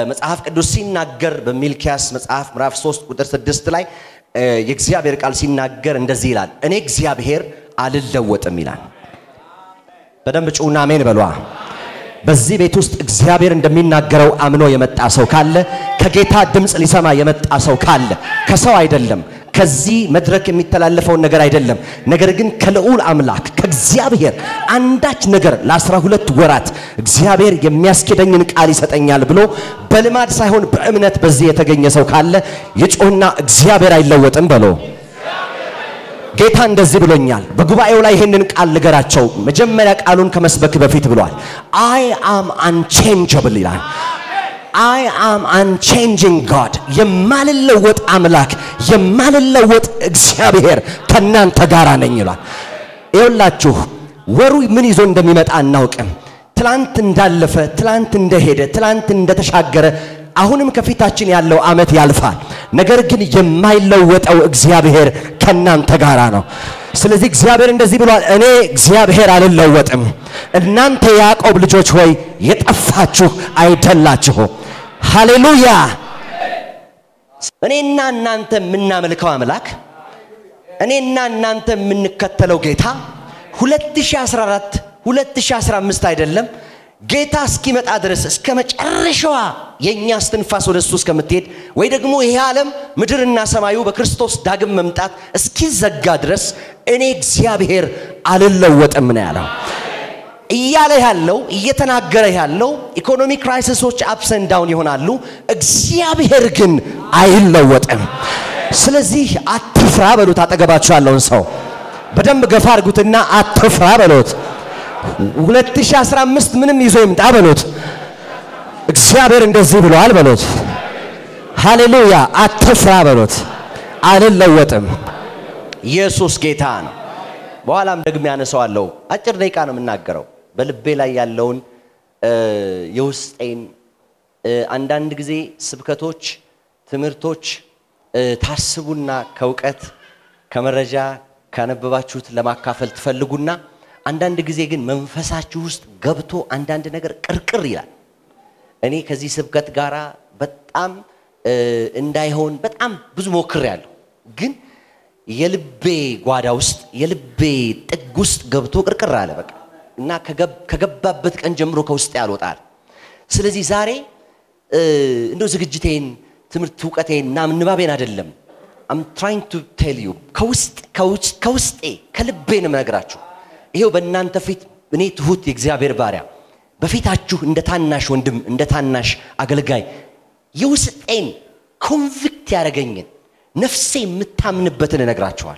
መጽሐፍ ቅዱስ ሲናገር በሚልኪያስ መጽሐፍ ምዕራፍ 3 ቁጥር 6 ላይ የእግዚአብሔር ቃል ሲናገር እንደዚህ ይላል፣ እኔ እግዚአብሔር አልለወጥም ይላል። በደንብ ጩና አሜን በሏ። በዚህ ቤት ውስጥ እግዚአብሔር እንደሚናገረው አምኖ የመጣ ሰው ካለ ከጌታ ድምፅ ሊሰማ የመጣ ሰው ካለ ከሰው አይደለም፣ ከዚህ መድረክ የሚተላለፈውን ነገር አይደለም። ነገር ግን ከልዑል አምላክ ከእግዚአብሔር አንዳች ነገር ለአስራ ሁለት ወራት እግዚአብሔር የሚያስኬደኝን ቃል ይሰጠኛል ብሎ በልማድ ሳይሆን በእምነት በዚህ የተገኘ ሰው ካለ የጮህና እግዚአብሔር አይለወጥም በሎ ጌታ እንደዚህ ብሎኛል። በጉባኤው ላይ ይህንን ቃል ልገራቸው። መጀመሪያ ቃሉን ከመስበክ በፊት ብሏል። አይ አም አንቼንጀብል ይላል። አይ አም አንቼንጂንግ ጋድ፣ የማልለወጥ አምላክ፣ የማልለወጥ እግዚአብሔር ከእናንተ ጋር ነኝ ይሏል። ይኸውላችሁ ወሩ ምን ይዞ እንደሚመጣ አናውቅም። ትላንት እንዳለፈ፣ ትላንት እንደሄደ፣ ትላንት እንደተሻገረ አሁንም ከፊታችን ያለው ዓመት ያልፋል። ነገር ግን የማይለወጠው እግዚአብሔር ከናንተ ጋራ ነው። ስለዚህ እግዚአብሔር እንደዚህ ብሏል፣ እኔ እግዚአብሔር አልለወጥም። እናንተ የያዕቆብ ልጆች ሆይ የጠፋችሁ አይደላችሁ። ሃሌሉያ። እኔና እናንተ የምናመልከው አምላክ እኔና እናንተ የምንከተለው ጌታ 2014 2015 አይደለም ጌታ እስኪመጣ ድረስ እስከ መጨረሻዋ የእኛ እስትንፋስ ወደ እሱ እስከምትሄድ ወይ ደግሞ ይሄ ዓለም ምድርና ሰማዩ በክርስቶስ ዳግም መምጣት እስኪዘጋ ድረስ እኔ እግዚአብሔር አልለወጥም ነው ያለው። እያለ ያለው እየተናገረ ያለው ኢኮኖሚ ክራይሲሶች አፕሰን ዳውን ይሆናሉ፣ እግዚአብሔር ግን አይለወጥም። ስለዚህ አትፍራ በሉት። አጠገባችሁ ያለውን ሰው በደንብ ገፋ አድርጉትና አትፍራ በሉት። 2015 ምንም ይዞ ይምጣ በሉት። እግዚአብሔር እንደዚህ ብለዋል በሉት። ሃሌሉያ አትፍራ በሉት። አልለወጥም። ኢየሱስ ጌታ ነው። በኋላም ደግሜ ያነሳዋለሁ። አጭር ደቂቃ ነው የምናገረው። በልቤ ላይ ያለውን የውስጤን አንዳንድ ጊዜ ስብከቶች፣ ትምህርቶች ታስቡና ከእውቀት ከመረጃ ካነበባችሁት ለማካፈል ትፈልጉና አንዳንድ ጊዜ ግን መንፈሳችሁ ውስጥ ገብቶ አንዳንድ ነገር ቅርቅር ይላል። እኔ ከዚህ ስብከት ጋር በጣም እንዳይሆን በጣም ብዙ ሞክሬያለሁ፣ ግን የልቤ ጓዳ ውስጥ የልቤ ጥግ ውስጥ ገብቶ ቅርቅር አለ በቃ እና ከገባበት ቀን ጀምሮ ከውስጥ ያልወጣል። ስለዚህ ዛሬ እንደው ዝግጅቴን ትምህርት እውቀቴን እና ንባቤን አይደለም አም ትራይንግ ቱ ቴል ዩ ከውስጤ ከልቤ ነው የምነግራችሁ። ይሄው በእናንተ ፊት እኔ ትሁት የእግዚአብሔር ባሪያ በፊታችሁ እንደ ታናሽ ወንድም እንደ ታናሽ አገልጋይ የውስጤን ኮንቪክት ያደረገኝን ነፍሴ የምታምንበትን እነግራችኋል።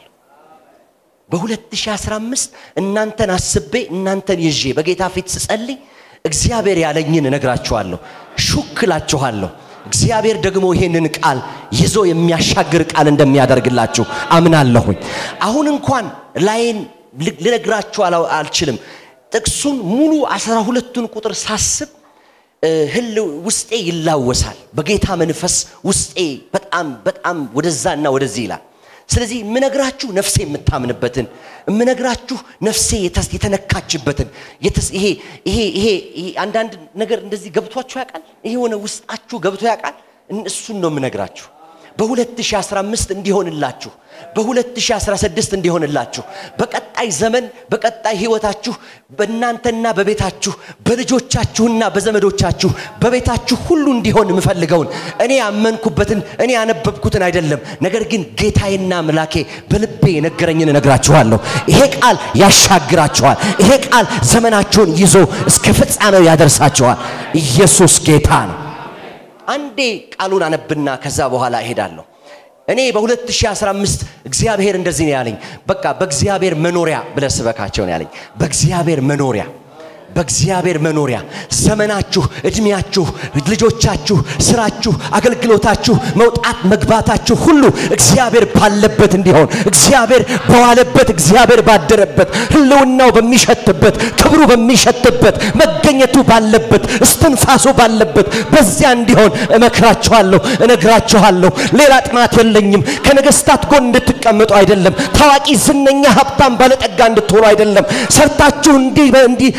በ2015 እናንተን አስቤ እናንተን ይዤ በጌታ ፊት ስጸልይ እግዚአብሔር ያለኝን እነግራችኋለሁ፣ ሹክላችኋለሁ። እግዚአብሔር ደግሞ ይሄንን ቃል ይዞ የሚያሻግር ቃል እንደሚያደርግላችሁ አምናለሁኝ። አሁን እንኳን ላይን ልነግራችሁ አልችልም። ጥቅሱን ሙሉ አስራ ሁለቱን ቁጥር ሳስብ ህል ውስጤ ይላወሳል። በጌታ መንፈስ ውስጤ በጣም በጣም ወደዛና ወደዚህ ይላል። ስለዚህ የምነግራችሁ ነፍሴ የምታምንበትን የምነግራችሁ ነፍሴ የተነካችበትን ይሄ ይሄ ይሄ አንዳንድ ነገር እንደዚህ ገብቷችሁ ያውቃል? ይሄ የሆነ ውስጣችሁ ገብቶ ያውቃል? እሱን ነው የምነግራችሁ። በ2015 እንዲሆንላችሁ በ2016 እንዲሆንላችሁ በቀጣይ ዘመን በቀጣይ ህይወታችሁ በእናንተና በቤታችሁ በልጆቻችሁና በዘመዶቻችሁ በቤታችሁ ሁሉ እንዲሆን የምፈልገውን እኔ ያመንኩበትን እኔ ያነበብኩትን አይደለም፣ ነገር ግን ጌታዬና አምላኬ በልቤ የነገረኝን እነግራችኋለሁ። ይሄ ቃል ያሻግራችኋል። ይሄ ቃል ዘመናችሁን ይዞ እስከ ፍጻሜው ያደርሳችኋል። ኢየሱስ ጌታ ነው። አንዴ ቃሉን አነብና ከዛ በኋላ እሄዳለሁ። እኔ በ2015 እግዚአብሔር እንደዚህ ነው ያለኝ። በቃ በእግዚአብሔር መኖሪያ ብለህ ስበካቸው ነው ያለኝ። በእግዚአብሔር መኖሪያ በእግዚአብሔር መኖሪያ ዘመናችሁ፣ እድሜያችሁ፣ ልጆቻችሁ፣ ስራችሁ፣ አገልግሎታችሁ፣ መውጣት መግባታችሁ ሁሉ እግዚአብሔር ባለበት እንዲሆን እግዚአብሔር በዋለበት እግዚአብሔር ባደረበት ህልውናው በሚሸትበት ክብሩ በሚሸትበት መገኘቱ ባለበት እስትንፋሱ ባለበት በዚያ እንዲሆን እመክራችኋለሁ፣ እነግራችኋለሁ። ሌላ ጥማት የለኝም። ከነገስታት ጎን እንድትቀመጡ አይደለም። ታዋቂ፣ ዝነኛ፣ ሀብታም፣ ባለጠጋ እንድትሆኑ አይደለም። ሰርታችሁ እንዲከ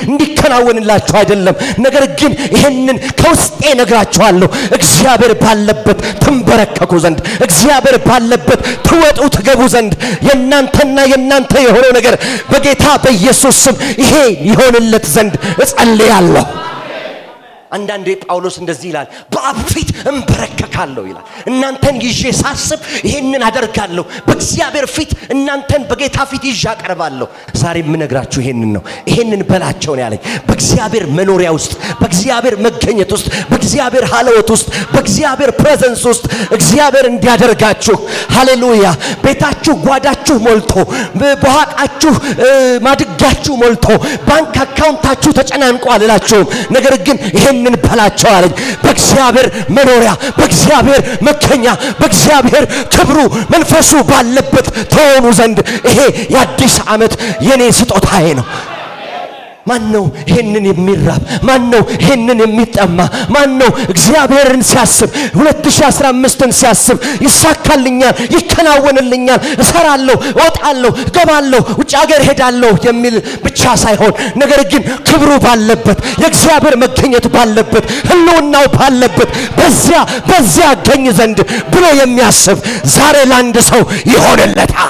ሊከናወንላችሁ አይደለም። ነገር ግን ይህንን ከውስጤ ነግራችኋለሁ። እግዚአብሔር ባለበት ትንበረከኩ ዘንድ፣ እግዚአብሔር ባለበት ትወጡ ትገቡ ዘንድ የእናንተና የእናንተ የሆነው ነገር በጌታ በኢየሱስ ስም ይሄ ይሆንለት ዘንድ እጸልያለሁ። አንዳንዴ ጳውሎስ እንደዚህ ይላል፣ በአብ ፊት እንበረከካለሁ ይላል። እናንተን ይዤ ሳስብ ይሄንን አደርጋለሁ። በእግዚአብሔር ፊት እናንተን በጌታ ፊት ይዤ አቀርባለሁ። ዛሬ የምነግራችሁ ይሄንን ነው። ይሄንን በላቸው ነው ያለኝ። በእግዚአብሔር መኖሪያ ውስጥ፣ በእግዚአብሔር መገኘት ውስጥ፣ በእግዚአብሔር ሀለወት ውስጥ፣ በእግዚአብሔር ፕሬዘንስ ውስጥ እግዚአብሔር እንዲያደርጋችሁ ሃሌሉያ። ቤታችሁ ጓዳችሁ ሞልቶ፣ በኋቃችሁ ማድጋችሁ ሞልቶ፣ ባንክ አካውንታችሁ ተጨናንቆ አልላችሁም። ነገር ግን ይሄንን በላቸው አለኝ። በእግዚአብሔር መኖሪያ፣ በእግዚአብሔር መገኛ፣ በእግዚአብሔር ክብሩ መንፈሱ ባለበት ተሆኑ ዘንድ ይሄ የአዲስ ዓመት የኔ ስጦታዬ ነው። ማን ነው ይሄንን የሚራብ? ማን ነው ይሄንን የሚጠማ? ማን ነው እግዚአብሔርን ሲያስብ 2015ን ሲያስብ ይሳካልኛል፣ ይከናወንልኛል፣ እሰራለሁ፣ እወጣለሁ፣ እገባለሁ፣ ውጭ ሀገር ሄዳለሁ የሚል ብቻ ሳይሆን ነገር ግን ክብሩ ባለበት የእግዚአብሔር መገኘት ባለበት ህልውናው ባለበት በዚያ በዚያ አገኝ ዘንድ ብሎ የሚያስብ ዛሬ ለአንድ ሰው ይሆንለታል።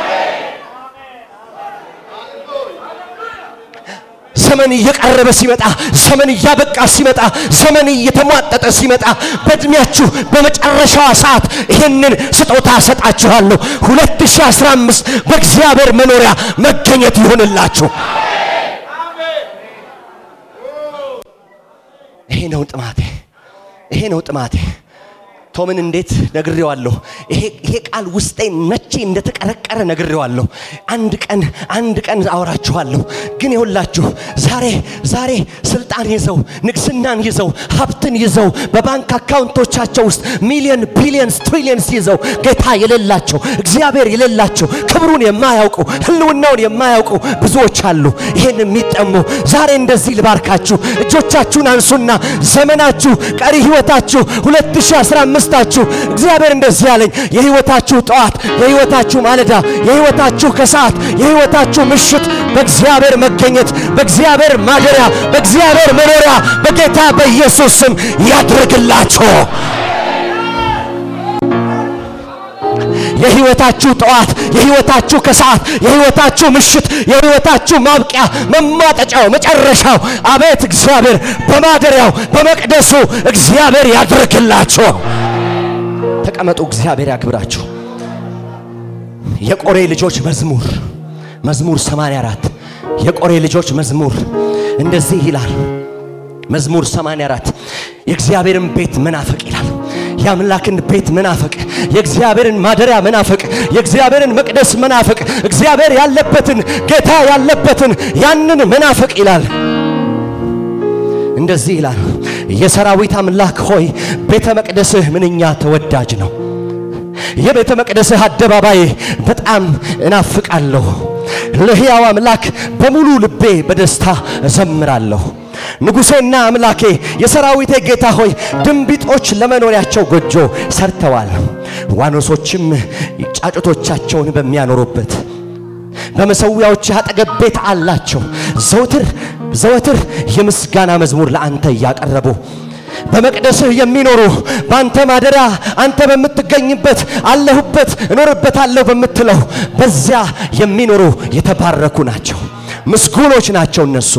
ዘመን እየቀረበ ሲመጣ፣ ዘመን እያበቃ ሲመጣ፣ ዘመን እየተሟጠጠ ሲመጣ በእድሜያችሁ በመጨረሻዋ ሰዓት ይህንን ስጦታ እሰጣችኋለሁ። 2015 በእግዚአብሔር መኖሪያ መገኘት ይሆንላችሁ። ይሄ ነው ጥማቴ፣ ይሄ ነው ጥማቴ። ቶምን እንዴት ነግሬዋለሁ። ይሄ ቃል ውስጤ መቼ እንደተቀረቀረ ነግሬዋለሁ። አንድ ቀን አንድ ቀን አወራችኋለሁ። ግን ይኸውላችሁ ዛሬ ዛሬ ስልጣን ይዘው ንግስናን ይዘው ሀብትን ይዘው በባንክ አካውንቶቻቸው ውስጥ ሚሊዮን ቢሊዮንስ ትሪሊየንስ ይዘው ጌታ የሌላቸው እግዚአብሔር የሌላቸው ክብሩን የማያውቁ ህልውናውን የማያውቁ ብዙዎች አሉ። ይህን የሚጠሙ ዛሬ እንደዚህ ልባርካችሁ። እጆቻችሁን አንሱና ዘመናችሁ ቀሪ ህይወታችሁ 2015 ታችሁ እግዚአብሔር እንደዚህ ያለኝ የህይወታችሁ ጠዋት፣ የህይወታችሁ ማለዳ፣ የህይወታችሁ ከሰዓት፣ የህይወታችሁ ምሽት በእግዚአብሔር መገኘት፣ በእግዚአብሔር ማደሪያ፣ በእግዚአብሔር መኖሪያ በጌታ በኢየሱስ ስም ያድርግላችሁ። የህይወታችሁ ጠዋት፣ የህይወታችሁ ከሰዓት፣ የህይወታችሁ ምሽት፣ የህይወታችሁ ማብቂያ፣ መሟጠጫው፣ መጨረሻው አቤት እግዚአብሔር በማደሪያው በመቅደሱ እግዚአብሔር ያድርግላችሁ። ተቀመጡ። እግዚአብሔር ያክብራችሁ። የቆሬ ልጆች መዝሙር መዝሙር 84 የቆሬ ልጆች መዝሙር እንደዚህ ይላል። መዝሙር 84 የእግዚአብሔርን ቤት መናፈቅ ይላል። የአምላክን ቤት መናፈቅ፣ የእግዚአብሔርን ማደሪያ መናፈቅ፣ የእግዚአብሔርን መቅደስ መናፈቅ፣ እግዚአብሔር ያለበትን ጌታ ያለበትን ያንን መናፈቅ ይላል። እንደዚህ ይላል፣ የሰራዊት አምላክ ሆይ ቤተ መቅደስህ ምንኛ ተወዳጅ ነው። የቤተ መቅደስህ አደባባይ በጣም እናፍቃለሁ። ለሕያው አምላክ በሙሉ ልቤ በደስታ እዘምራለሁ። ንጉሴና አምላኬ የሰራዊቴ ጌታ ሆይ ድንቢጦች ለመኖሪያቸው ጎጆ ሰርተዋል፣ ዋኖሶችም ጫጩቶቻቸውን በሚያኖሩበት በመሰዊያዎች አጠገብ ቤት አላቸው። ዘወትር ዘወትር የምስጋና መዝሙር ለአንተ እያቀረቡ በመቅደስህ የሚኖሩ በአንተ ማደሪያ አንተ በምትገኝበት አለሁበት እኖርበታለሁ በምትለው በዚያ የሚኖሩ የተባረኩ ናቸው፣ ምስጉኖች ናቸው እነሱ።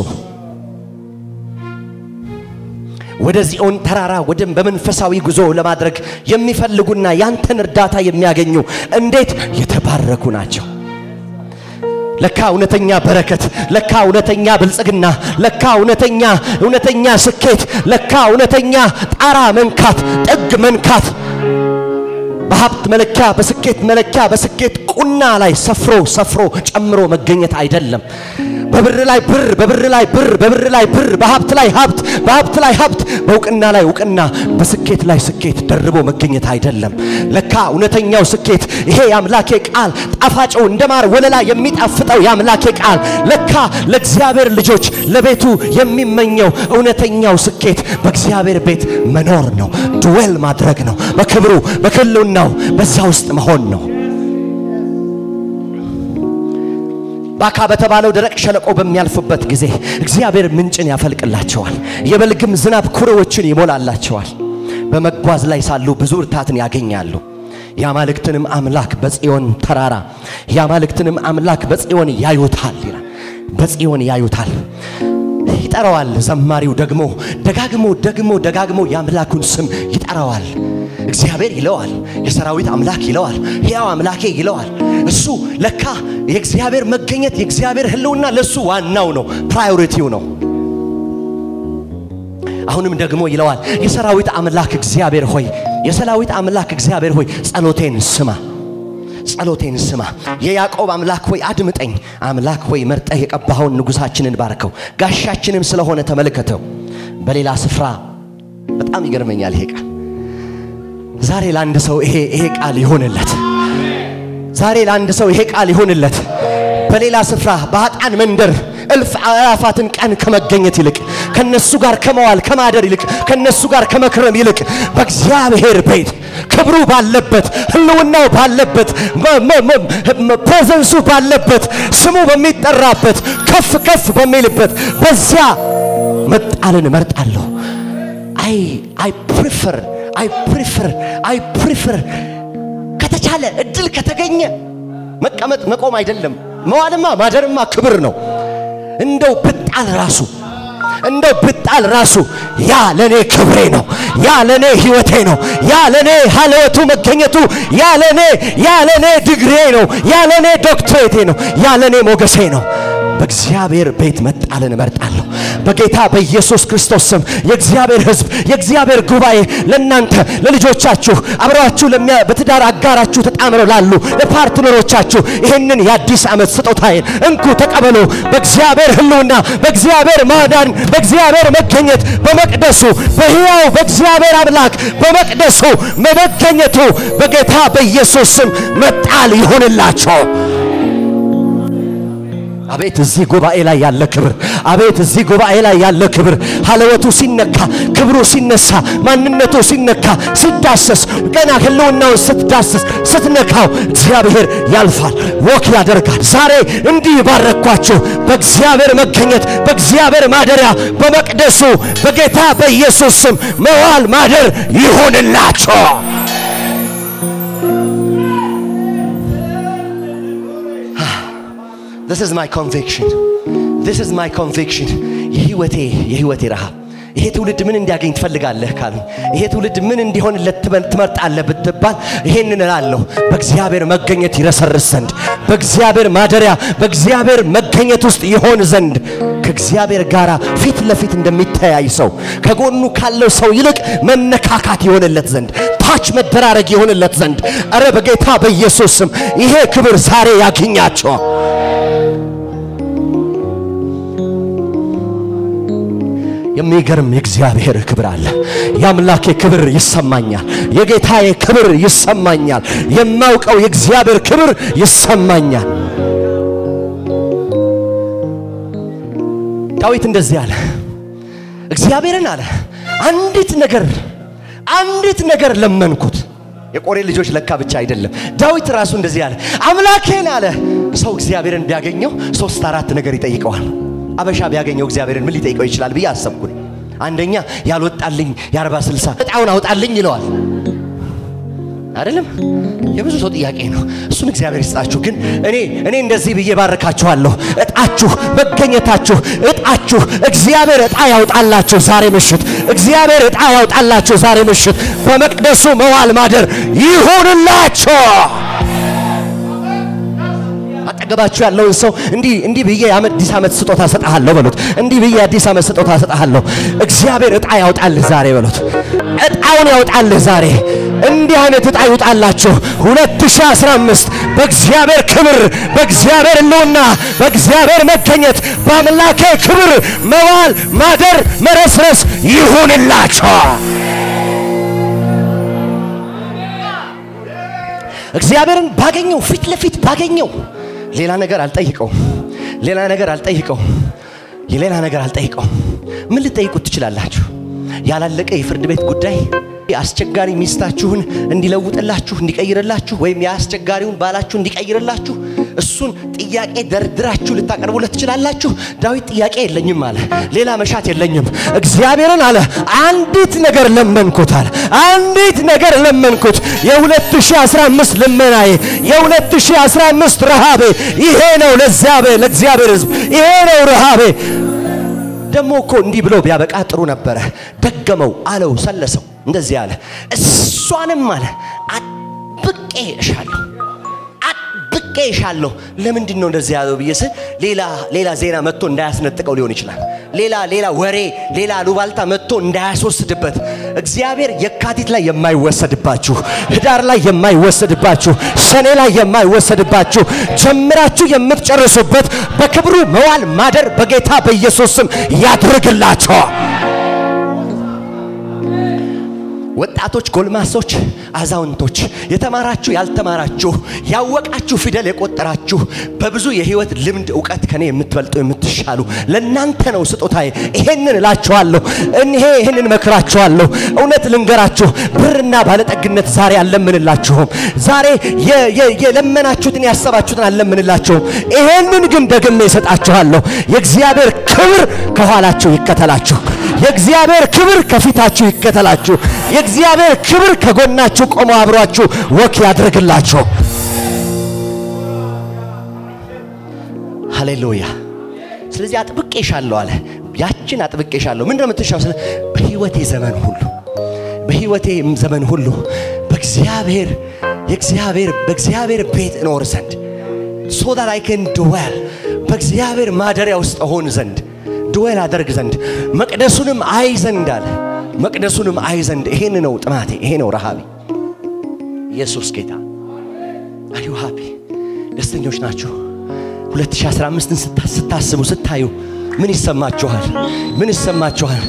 ወደ ጽዮን ተራራ ወደ በመንፈሳዊ ጉዞ ለማድረግ የሚፈልጉና ያንተን እርዳታ የሚያገኙ እንዴት የተባረኩ ናቸው። ለካ እውነተኛ በረከት፣ ለካ እውነተኛ ብልጽግና፣ ለካ እውነተኛ እውነተኛ ስኬት፣ ለካ እውነተኛ ጣራ መንካት፣ ጥግ መንካት በሀብት መለኪያ፣ በስኬት መለኪያ፣ በስኬት ቁና ላይ ሰፍሮ ሰፍሮ ጨምሮ መገኘት አይደለም። በብር ላይ ብር፣ በብር ላይ ብር፣ በብር ላይ ብር፣ በሀብት ላይ ሀብት፣ በሀብት ላይ ሀብት፣ በእውቅና ላይ እውቅና፣ በስኬት ላይ ስኬት ደርቦ መገኘት አይደለም። ለካ እውነተኛው ስኬት ይሄ የአምላኬ ቃል ጣፋጭው እንደ ማር ወለላ የሚጣፍጠው የአምላኬ ቃል ለካ ለእግዚአብሔር ልጆች ለቤቱ የሚመኘው እውነተኛው ስኬት በእግዚአብሔር ቤት መኖር ነው፣ ድዌል ማድረግ ነው፣ በክብሩ በክልውናው በዛ ውስጥ መሆን ነው። ባካ በተባለው ደረቅ ሸለቆ በሚያልፉበት ጊዜ እግዚአብሔር ምንጭን ያፈልቅላቸዋል፣ የበልግም ዝናብ ኩሬዎችን ይሞላላቸዋል። በመጓዝ ላይ ሳሉ ብዙ እርታትን ያገኛሉ። የአማልክትንም አምላክ በጽዮን ተራራ የአማልክትንም አምላክ በጽዮን ያዩታል ይላል። በጽዮን ያዩታል ይጠራዋል። ዘማሪው ደግሞ ደጋግሞ ደግሞ ደጋግሞ የአምላኩን ስም ይጠራዋል። እግዚአብሔር ይለዋል፣ የሰራዊት አምላክ ይለዋል፣ ሕያው አምላኬ ይለዋል። እሱ ለካ የእግዚአብሔር መገኘት የእግዚአብሔር ሕልውና ለሱ ዋናው ነው፣ ፕራዮሪቲው ነው። አሁንም ደግሞ ይለዋል፣ የሰራዊት አምላክ እግዚአብሔር ሆይ የሰራዊት አምላክ እግዚአብሔር ሆይ ጸሎቴን ስማ ጸሎቴን ስማ። የያዕቆብ አምላክ ሆይ አድምጠኝ። አምላክ ሆይ መርጠህ የቀባኸውን ንጉሳችንን ባርከው፣ ጋሻችንም ስለሆነ ተመልከተው። በሌላ ስፍራ በጣም ይገርመኛል ይሄ ቃል። ዛሬ ለአንድ ሰው ይሄ ይሄ ቃል ይሆንለት። ዛሬ ለአንድ ሰው ይሄ ቃል ይሆንለት። በሌላ ስፍራ በኃጥአን መንደር እልፍ አእላፋትን ቀን ከመገኘት ይልቅ ከነሱ ጋር ከመዋል ከማደር ይልቅ ከነሱ ጋር ከመክረም ይልቅ በእግዚአብሔር ቤት ክብሩ ባለበት ህልውናው ባለበት ፕሬዘንሱ ባለበት ስሙ በሚጠራበት ከፍ ከፍ በሚልበት በዚያ መጣልን እመርጣለሁ። አይ አይ ፕሪፈር አይ ፕሪፈር አይ ፕሪፈር ከተቻለ እድል ከተገኘ መቀመጥ መቆም አይደለም መዋልማ ማደርማ ክብር ነው። እንደው ብጣል ራሱ እንደው ብጣል ራሱ ያ ለኔ ክብሬ ነው። ያ ለኔ ህይወቴ ነው። ያ ለኔ ሀለወቱ መገኘቱ ያ ለኔ ያ ለኔ ድግሬ ነው። ያ ለኔ ዶክትሬቴ ነው። ያ ለኔ ሞገሴ ነው። በእግዚአብሔር ቤት መጣልን እመርጣለሁ። በጌታ በኢየሱስ ክርስቶስ ስም የእግዚአብሔር ሕዝብ የእግዚአብሔር ጉባኤ ለእናንተ ለልጆቻችሁ አብረዋችሁ በትዳር አጋራችሁ ተጣምረው ላሉ ለፓርትነሮቻችሁ ይህንን የአዲስ ዓመት ስጦታዬን እንኩ ተቀበሉ። በእግዚአብሔር ህልውና፣ በእግዚአብሔር ማዳን፣ በእግዚአብሔር መገኘት በመቅደሱ በሕያው በእግዚአብሔር አምላክ በመቅደሱ መገኘቱ በጌታ በኢየሱስ ስም መጣል ይሆንላቸው። አቤት እዚህ ጉባኤ ላይ ያለ ክብር! አቤት እዚህ ጉባኤ ላይ ያለ ክብር! ሀለወቱ ሲነካ፣ ክብሩ ሲነሳ፣ ማንነቱ ሲነካ፣ ሲዳሰስ፣ ገና ህልውናውን ስትዳስስ ስትነካው እግዚአብሔር ያልፋል፣ ወክ ያደርጋል። ዛሬ እንዲህ ባረኳችሁ በእግዚአብሔር መገኘት፣ በእግዚአብሔር ማደሪያ፣ በመቅደሱ በጌታ በኢየሱስ ስም መዋል ማደር ይሆንላችሁ። This is my conviction. This is my conviction. የህይወቴ የህይወቴ ረሃብ ይሄ ትውልድ ምን እንዲያገኝ ትፈልጋለህ ካሉኝ፣ ይሄ ትውልድ ምን እንዲሆንለት ትመርጣለህ ብትባል ይሄንን እላለሁ። በእግዚአብሔር መገኘት ይረሰርስ ዘንድ፣ በእግዚአብሔር ማደሪያ፣ በእግዚአብሔር መገኘት ውስጥ ይሆን ዘንድ ከእግዚአብሔር ጋር ፊት ለፊት እንደሚተያይ ሰው ከጎኑ ካለው ሰው ይልቅ መነካካት ይሆንለት ዘንድ ታች መደራረግ ይሆንለት ዘንድ እረ በጌታ በኢየሱስ ስም ይሄ ክብር ዛሬ ያገኛቸው። የሚገርም የእግዚአብሔር ክብር አለ። የአምላኬ ክብር ይሰማኛል። የጌታዬ ክብር ይሰማኛል። የማውቀው የእግዚአብሔር ክብር ይሰማኛል። ዳዊት እንደዚህ አለ፣ እግዚአብሔርን አለ አንዲት ነገር አንዲት ነገር ለመንኩት። የቆሬ ልጆች ለካ ብቻ አይደለም። ዳዊት ራሱ እንደዚህ አለ፣ አምላኬን አለ። ሰው እግዚአብሔርን ቢያገኘው ሶስት አራት ነገር ይጠይቀዋል። አበሻ ቢያገኘው እግዚአብሔርን ምን ሊጠይቀው ይችላል ብዬ አሰብኩኝ። አንደኛ ያልወጣልኝ የአርባ ስልሳ እጣውን አውጣልኝ ይለዋል። አይደለም የብዙ ሰው ጥያቄ ነው። እሱን እግዚአብሔር ይስጣችሁ። ግን እኔ እኔ እንደዚህ ብዬ ባርካችኋለሁ። እጣችሁ መገኘታችሁ እጣችሁ እግዚአብሔር እጣ ያውጣላችሁ ዛሬ ምሽት። እግዚአብሔር እጣ ያውጣላችሁ ዛሬ ምሽት። በመቅደሱ መዋል ማደር ይሁንላችሁ። አጠገባችሁ ያለውን ሰው እንዲህ እንዲህ ብዬ የአዲስ ዓመት ስጦታ ሰጣለሁ በሉት። እንዲህ ብዬ የአዲስ ዓመት ስጦታ ሰጣለሁ። እግዚአብሔር እጣ ያውጣልህ ዛሬ በሉት። እጣውን ያውጣልህ ዛሬ። እንዲህ አይነት እጣ ይውጣላችሁ 2015 በእግዚአብሔር ክብር፣ በእግዚአብሔር ሕልውና፣ በእግዚአብሔር መገኘት፣ በአምላኬ ክብር መዋል ማደር መረስረስ ይሁንላችሁ። እግዚአብሔርን ባገኘው ፊት ለፊት ባገኘው ሌላ ነገር አልጠይቀውም። ሌላ ነገር አልጠይቀውም። የሌላ ነገር አልጠይቀውም። ምን ልጠይቁት ትችላላችሁ? ያላለቀ የፍርድ ቤት ጉዳይ፣ አስቸጋሪ ሚስታችሁን እንዲለውጥላችሁ እንዲቀይርላችሁ፣ ወይም የአስቸጋሪውን ባላችሁ እንዲቀይርላችሁ፣ እሱን ጥያቄ ደርድራችሁ ልታቀርቡለት ትችላላችሁ። ዳዊት ጥያቄ የለኝም አለ፣ ሌላ መሻት የለኝም። እግዚአብሔርን አለ አንዲት ነገር ለመንኩት አለ፣ አንዲት ነገር ለመንኩት። የ2015 ልመናዬ የ2015 ረሃቤ ይሄ ነው። ለእግዚአብሔር ሕዝብ ይሄ ነው ረሃቤ። ደግሞ እኮ እንዲህ ብሎ ቢያበቃ ጥሩ ነበረ። ደገመው፣ አለው፣ ሰለሰው፣ እንደዚህ አለ እሷንም አለ አጥብቄ እሻለሁ አጥብቄ እሻለሁ። ለምንድን ነው እንደዚህ ያለው ብዬ ስል ሌላ ሌላ ዜና መጥቶ እንዳያስነጥቀው ሊሆን ይችላል። ሌላ ሌላ ወሬ ሌላ ሉባልታ መጥቶ እንዳያስወስድበት እግዚአብሔር የካቲት ላይ የማይወሰድባችሁ፣ ህዳር ላይ የማይወሰድባችሁ፣ ሰኔ ላይ የማይወሰድባችሁ ጀምራችሁ የምትጨርሱበት በክብሩ መዋል ማደር በጌታ በኢየሱስ ስም ያድርግላቸዋል። ወጣቶች፣ ጎልማሶች፣ አዛውንቶች፣ የተማራችሁ፣ ያልተማራችሁ፣ ያወቃችሁ፣ ፊደል የቆጠራችሁ በብዙ የህይወት ልምድ እውቀት ከኔ የምትበልጡ የምትሻሉ ለእናንተ ነው ስጦታዬ። ይሄንን እላችኋለሁ፣ እኔ ይሄንን መክራችኋለሁ። እውነት ልንገራችሁ፣ ብርና ባለጠግነት ዛሬ አልለምንላችሁም። ዛሬ የለመናችሁትን ያሰባችሁትን አልለምንላችሁም። ይሄንን ግን ደግሜ እሰጣችኋለሁ። የእግዚአብሔር ክብር ከኋላችሁ ይከተላችሁ። የእግዚአብሔር ክብር ከፊታችሁ ይከተላችሁ። የእግዚአብሔር ክብር ከጎናችሁ ቆሞ አብሯችሁ ወክ ያድርግላችሁ። ሃሌሉያ። ስለዚህ አጥብቄሻለሁ አለ። ያችን አጥብቄሻለሁ። ምንድን ነው የምትሻው? ስለ በህይወቴ ዘመን ሁሉ በህይወቴ ዘመን ሁሉ በእግዚአብሔር የእግዚአብሔር በእግዚአብሔር ቤት እኖር ዘንድ ሶ ዳት አይ ካን ድዌል በእግዚአብሔር ማደሪያ ውስጥ እሆን ዘንድ ድዌል አደርግ ዘንድ መቅደሱንም አይ ዘንድ አለ። መቅደሱንም አይ ዘንድ ይሄን ነው ጥማቴ፣ ይሄ ነው ረሃቤ። ኢየሱስ ጌታ። አር ዩ ሃፒ? ደስተኞች ናችሁ? 2015ን ስታስቡ ስታዩ ምን ይሰማችኋል? ምን ይሰማችኋል?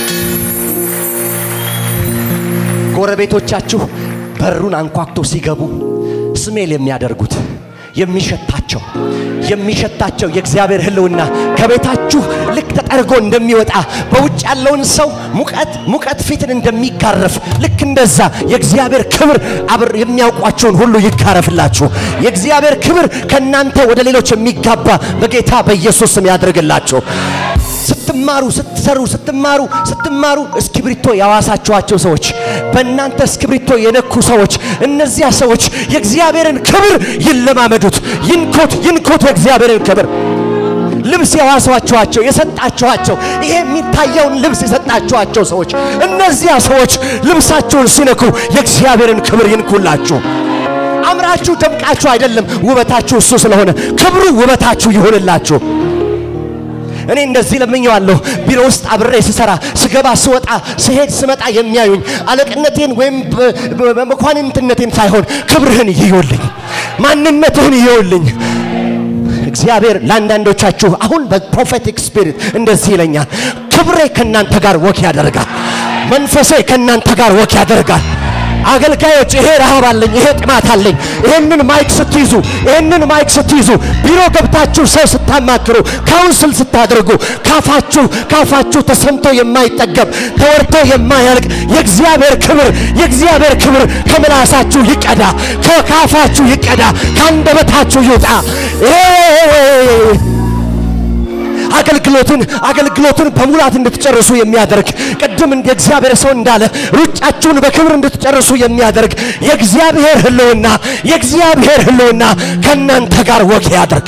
ጎረቤቶቻችሁ በሩን አንኳኩቶ ሲገቡ ስሜል የሚያደርጉት የሚሸታቸው የሚሸታቸው የእግዚአብሔር ሕልውና ከቤታችሁ ልክ ተጠርጎ እንደሚወጣ በውጭ ያለውን ሰው ሙቀት ሙቀት ፊትን እንደሚጋረፍ ልክ እንደዛ የእግዚአብሔር ክብር አብር የሚያውቋቸውን ሁሉ ይጋረፍላችሁ። የእግዚአብሔር ክብር ከእናንተ ወደ ሌሎች የሚጋባ በጌታ በኢየሱስ ስም ያድርግላችሁ። ስትማሩ ስትሰሩ ስትማሩ ስትማሩ እስክሪብቶ ያዋሳችኋቸው ሰዎች በእናንተ እስክሪብቶ የነኩ ሰዎች እነዚያ ሰዎች የእግዚአብሔርን ክብር ይለማመዱት፣ ይንኩት፣ ይንኩት የእግዚአብሔርን ክብር ልብስ የዋሷችኋቸው የሰጣችኋቸው ይሄ የሚታየውን ልብስ የሰጣችኋቸው ሰዎች እነዚያ ሰዎች ልብሳቸውን ሲነኩ የእግዚአብሔርን ክብር ይንኩላችሁ። አምራችሁ ደምቃችሁ አይደለም፣ ውበታችሁ እሱ ስለሆነ ክብሩ ውበታችሁ ይሆንላችሁ። እኔ እንደዚህ ለምኜዋለሁ። ቢሮ ውስጥ አብሬ ስሰራ ስገባ፣ ስወጣ፣ ስሄድ፣ ስመጣ የሚያዩኝ አለቅነቴን ወይም መኳንንትነቴን ሳይሆን ክብርህን ይዩልኝ፣ ማንነትህን ይዩልኝ። እግዚአብሔር ለአንዳንዶቻችሁ አሁን በፕሮፌቲክ ስፒሪት እንደዚህ ይለኛል፣ ክብሬ ከእናንተ ጋር ወክ ያደርጋል፣ መንፈሴ ከእናንተ ጋር ወክ ያደርጋል። አገልጋዮች ይሄ ረሃብ አለኝ፣ ይሄ ጥማት አለኝ። ይሄንን ማይክ ስትይዙ ይሄንን ማይክ ስትይዙ ቢሮ ገብታችሁ ሰው ስታማክሩ ካውንስል ስታደርጉ ካፋችሁ ካፋችሁ ተሰምቶ የማይጠገብ ተወርቶ የማያልቅ የእግዚአብሔር ክብር የእግዚአብሔር ክብር ከምላሳችሁ ይቀዳ፣ ከካፋችሁ ይቀዳ፣ ከአንደበታችሁ ይውጣ። አገልግሎትን አገልግሎትን በሙላት እንድትጨርሱ የሚያደርግ ቅድም እንደ እግዚአብሔር ሰው እንዳለ ሩጫችሁን በክብር እንድትጨርሱ የሚያደርግ የእግዚአብሔር ሕልውና የእግዚአብሔር ሕልውና ከእናንተ ጋር ወግ ያደርግ።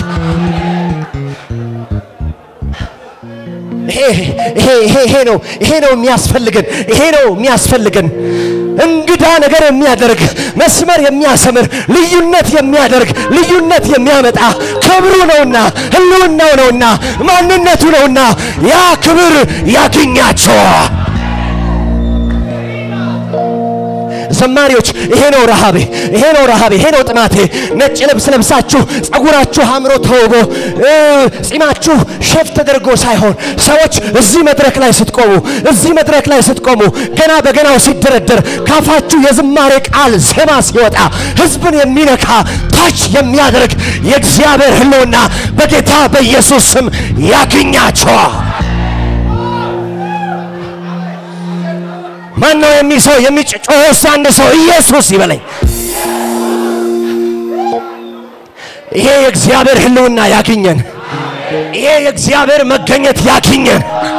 ይሄ ነው ይሄ ነው የሚያስፈልገን ይሄ ነው የሚያስፈልገን እንግዳ ነገር የሚያደርግ መስመር የሚያሰምር ልዩነት የሚያደርግ ልዩነት የሚያመጣ ክብሩ ነውና ህልውናው ነውና ማንነቱ ነውና ያ ክብር ያገኛቸው። ዘማሪዎች ይሄ ነው ረሃቤ፣ ይሄ ነው ረሃቤ፣ ይሄ ነው ጥማቴ። ነጭ ልብስ ለብሳችሁ ጸጉራችሁ አምሮ ተውቦ ጺማችሁ ሼፍ ተደርጎ ሳይሆን ሰዎች እዚህ መድረክ ላይ ስትቆሙ እዚህ መድረክ ላይ ስትቆሙ ገና በገናው ሲደረደር ካፋችሁ የዝማሬ ቃል ዜማ ሲወጣ ህዝብን የሚነካ ታች የሚያደርግ የእግዚአብሔር ህልውና በጌታ በኢየሱስ ስም ያገኛቸዋል። ማን ነው የሚሰው የሚጮህ አንድ ሰው ኢየሱስ ይበለኝ። ይሄ የእግዚአብሔር ህልውና ያግኘን። ይሄ የእግዚአብሔር መገኘት ያግኘን።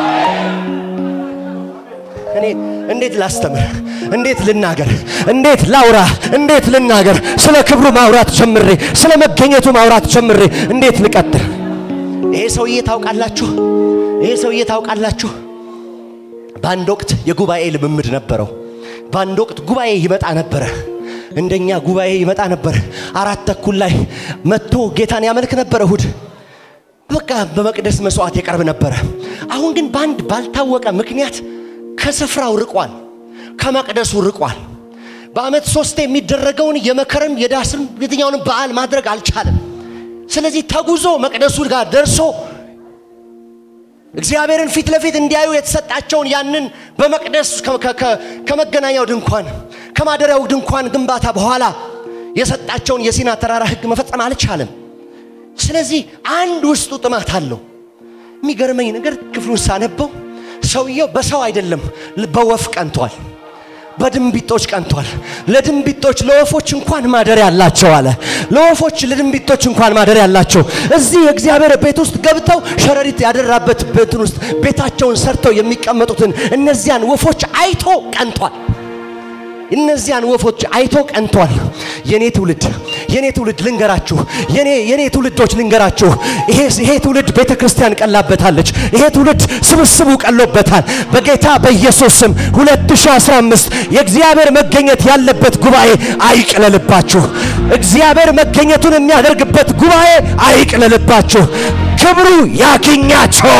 እኔ እንዴት ላስተምር? እንዴት ልናገር? እንዴት ላውራ? እንዴት ልናገር? ስለ ክብሩ ማውራት ጀምሬ፣ ስለ መገኘቱ ማውራት ጀምሬ እንዴት ልቀጥል? ይሄ ሰውዬ ታውቃላችሁ፣ ይሄ ሰውዬ ታውቃላችሁ፣ በአንድ ወቅት የጉባኤ ልምምድ ነበረው። በአንድ ወቅት ጉባኤ ይመጣ ነበረ። እንደኛ ጉባኤ ይመጣ ነበር። አራት ተኩል ላይ መጥቶ ጌታን ያመልክ ነበረ እሁድ በቃ በመቅደስ መስዋዕት የቀርብ ነበረ። አሁን ግን በአንድ ባልታወቀ ምክንያት ከስፍራው ርቋል፣ ከመቅደሱ ርቋል። በዓመት ሶስት የሚደረገውን የመከርም የዳስም የትኛውንም በዓል ማድረግ አልቻለም። ስለዚህ ተጉዞ መቅደሱ ጋር ደርሶ እግዚአብሔርን ፊት ለፊት እንዲያዩ የተሰጣቸውን ያንን በመቅደስ ከመገናኛው ድንኳን ከማደሪያው ድንኳን ግንባታ በኋላ የሰጣቸውን የሲና ተራራ ሕግ መፈጸም አልቻለም። ስለዚህ አንድ ውስጡ ጥማት አለው። የሚገርመኝ ነገር ክፍሉን ሳነበው ሰውየው በሰው አይደለም በወፍ ቀንቷል። በድንቢጦች ቀንቷል። ለድንቢጦች ለወፎች እንኳን ማደሪያ አላቸው አለ። ለወፎች ለድንቢጦች እንኳን ማደሪያ አላቸው። እዚህ የእግዚአብሔር ቤት ውስጥ ገብተው ሸረሪት ያደራበት ቤትን ውስጥ ቤታቸውን ሰርተው የሚቀመጡትን እነዚያን ወፎች አይቶ ቀንቷል። እነዚያን ወፎች አይቶ ቀንቷል። የኔ ትውልድ የኔ ትውልድ ልንገራችሁ፣ የኔ የኔ ትውልዶች ልንገራችሁ፣ ይሄ ይሄ ትውልድ ቤተ ክርስቲያን ቀላበታለች። ይሄ ትውልድ ስብስቡ ቀሎበታል። በጌታ በኢየሱስ ስም 2015 የእግዚአብሔር መገኘት ያለበት ጉባኤ አይቅለልባችሁ። እግዚአብሔር መገኘቱን የሚያደርግበት ጉባኤ አይቅለልባችሁ። ክብሩ ያግኛቸው።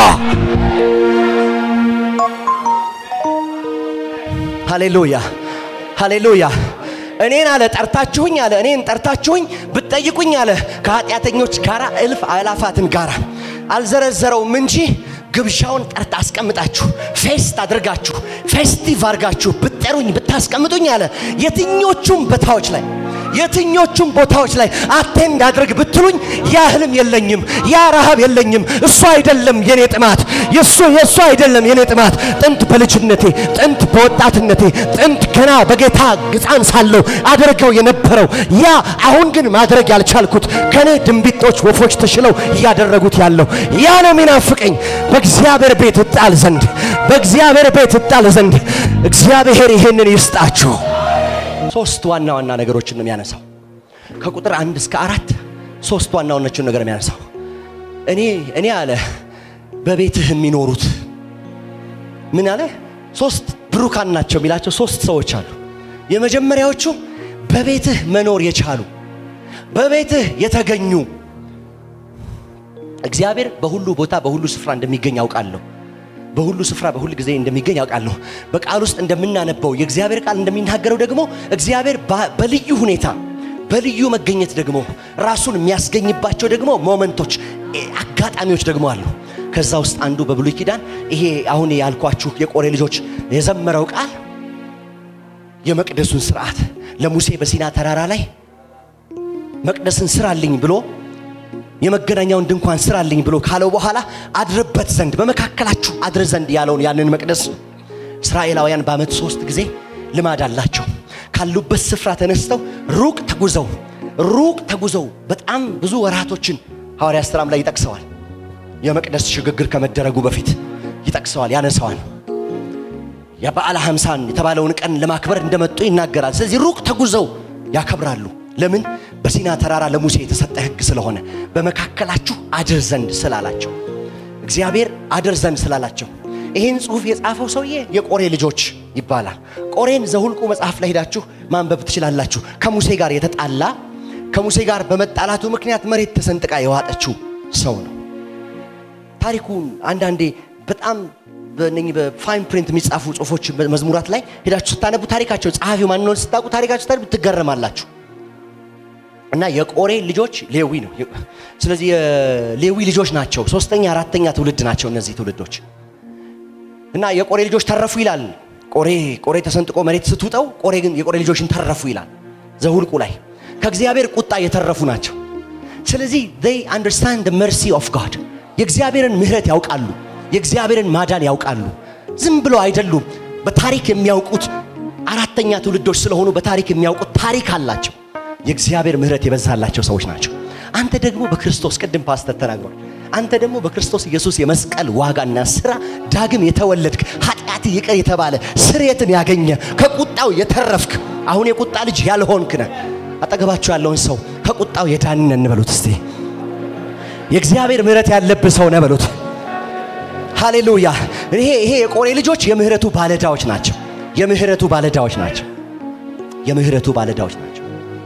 ሃሌሉያ ሃሌሉያ። እኔን አለ ጠርታችሁኝ አለ እኔን ጠርታችሁኝ ብትጠይቁኝ አለ ከኃጢአተኞች ጋራ እልፍ አላፋትን ጋራ አልዘረዘረውም እንጂ ግብዣውን ጠርታ አስቀምጣችሁ ፌስት አድርጋችሁ ፌስቲቭ አድርጋችሁ ብትጠሩኝ ብታስቀምጡኝ አለ የትኞቹም ቦታዎች ላይ የትኞቹም ቦታዎች ላይ አቴንድ አድርግ ብትሉኝ ያ ህልም የለኝም፣ ያ ረሃብ የለኝም። እሱ አይደለም የኔ ጥማት፣ የሱ የሱ አይደለም የኔ ጥማት። ጥንት በልጅነቴ ጥንት በወጣትነቴ ጥንት ገና በጌታ ሕፃን ሳለሁ አደርገው የነበረው ያ አሁን ግን ማድረግ ያልቻልኩት ከኔ ድንቢጦች ወፎች ተሽለው እያደረጉት ያለው ያ ነው የሚናፍቀኝ። በእግዚአብሔር ቤት እጣል ዘንድ በእግዚአብሔር ቤት እጣል ዘንድ እግዚአብሔር ይሄንን ይስጣችሁ። ሶስት ዋና ዋና ነገሮችን ነው የሚያነሳው። ከቁጥር አንድ እስከ አራት ሶስት ዋና ዋናዎችን ነገር የሚያነሳው እኔ እኔ አለ በቤትህ የሚኖሩት ምን አለ ሶስት ብሩካን ናቸው የሚላቸው ሶስት ሰዎች አሉ። የመጀመሪያዎቹ በቤትህ መኖር የቻሉ በቤትህ የተገኙ እግዚአብሔር በሁሉ ቦታ በሁሉ ስፍራ እንደሚገኝ ያውቃለሁ። በሁሉ ስፍራ በሁሉ ጊዜ እንደሚገኝ ያውቃለሁ። በቃል ውስጥ እንደምናነበው የእግዚአብሔር ቃል እንደሚናገረው ደግሞ እግዚአብሔር በልዩ ሁኔታ በልዩ መገኘት ደግሞ ራሱን የሚያስገኝባቸው ደግሞ ሞመንቶች፣ አጋጣሚዎች ደግሞ አሉ። ከዛ ውስጥ አንዱ በብሉይ ኪዳን ይሄ አሁን ያልኳችሁ የቆሬ ልጆች የዘመረው ቃል የመቅደሱን ስርዓት ለሙሴ በሲና ተራራ ላይ መቅደስን ስራልኝ ብሎ የመገናኛውን ድንኳን ስራልኝ ብሎ ካለው በኋላ አድርበት ዘንድ በመካከላችሁ አድር ዘንድ ያለውን ያንን መቅደስ እስራኤላውያን በዓመት ሶስት ጊዜ ልማድ አላቸው። ካሉበት ስፍራ ተነስተው ሩቅ ተጉዘው ሩቅ ተጉዘው በጣም ብዙ ወራቶችን ሐዋርያት ሥራም ላይ ይጠቅሰዋል። የመቅደስ ሽግግር ከመደረጉ በፊት ይጠቅሰዋል፣ ያነሳዋል። የበዓለ ሀምሳን የተባለውን ቀን ለማክበር እንደመጡ ይናገራል። ስለዚህ ሩቅ ተጉዘው ያከብራሉ። ለምን? በሲና ተራራ ለሙሴ የተሰጠ ሕግ ስለሆነ በመካከላችሁ አድር ዘንድ ስላላቸው እግዚአብሔር አድር ዘንድ ስላላቸው ይህን ጽሑፍ የጻፈው ሰውዬ የቆሬ ልጆች ይባላል። ቆሬን ዘሁልቁ መጽሐፍ ላይ ሄዳችሁ ማንበብ ትችላላችሁ። ከሙሴ ጋር የተጣላ ከሙሴ ጋር በመጣላቱ ምክንያት መሬት ተሰንጥቃ የዋጠችው ሰው ነው። ታሪኩን አንዳንዴ በጣም በእነኚህ በፋይን ፕሪንት የሚጻፉ ጽሑፎች መዝሙራት ላይ ሄዳችሁ ስታነቡ ታሪካቸው ጸሐፊው ማን እንደሆነ ስታውቁ ታሪካቸው ስታነቡ ትገረማላችሁ። እና የቆሬ ልጆች ሌዊ ነው። ስለዚህ የሌዊ ልጆች ናቸው። ሶስተኛ አራተኛ ትውልድ ናቸው እነዚህ ትውልዶች። እና የቆሬ ልጆች ተረፉ ይላል። ቆሬ ቆሬ ተሰንጥቆ መሬት ስትውጠው ቆሬ ግን የቆሬ ልጆችን ተረፉ ይላል ዘሁልቁ ላይ ከእግዚአብሔር ቁጣ የተረፉ ናቸው። ስለዚህ they understand the mercy of God የእግዚአብሔርን ምሕረት ያውቃሉ። የእግዚአብሔርን ማዳን ያውቃሉ። ዝም ብሎ አይደሉም። በታሪክ የሚያውቁት አራተኛ ትውልዶች ስለሆኑ በታሪክ የሚያውቁት ታሪክ አላቸው። የእግዚአብሔር ምሕረት የበዛላቸው ሰዎች ናቸው። አንተ ደግሞ በክርስቶስ ቅድም ፓስተር ተናግሯል። አንተ ደግሞ በክርስቶስ ኢየሱስ የመስቀል ዋጋና ስራ ዳግም የተወለድክ ኃጢአት ይቅር የተባለ ስርየትን ያገኘ ከቁጣው የተረፍክ አሁን የቁጣ ልጅ ያልሆንክ ነህ። አጠገባችሁ ያለውን ሰው ከቁጣው የዳንን እንበሉት እስቲ። የእግዚአብሔር ምሕረት ያለብህ ሰው ነህ በሉት። ሃሌሉያ። ይሄ ይሄ የቆሬ ልጆች የምህረቱ ባለዳዎች ናቸው። የምህረቱ ባለዳዎች ናቸው። የምህረቱ ባለዳዎች ናቸው።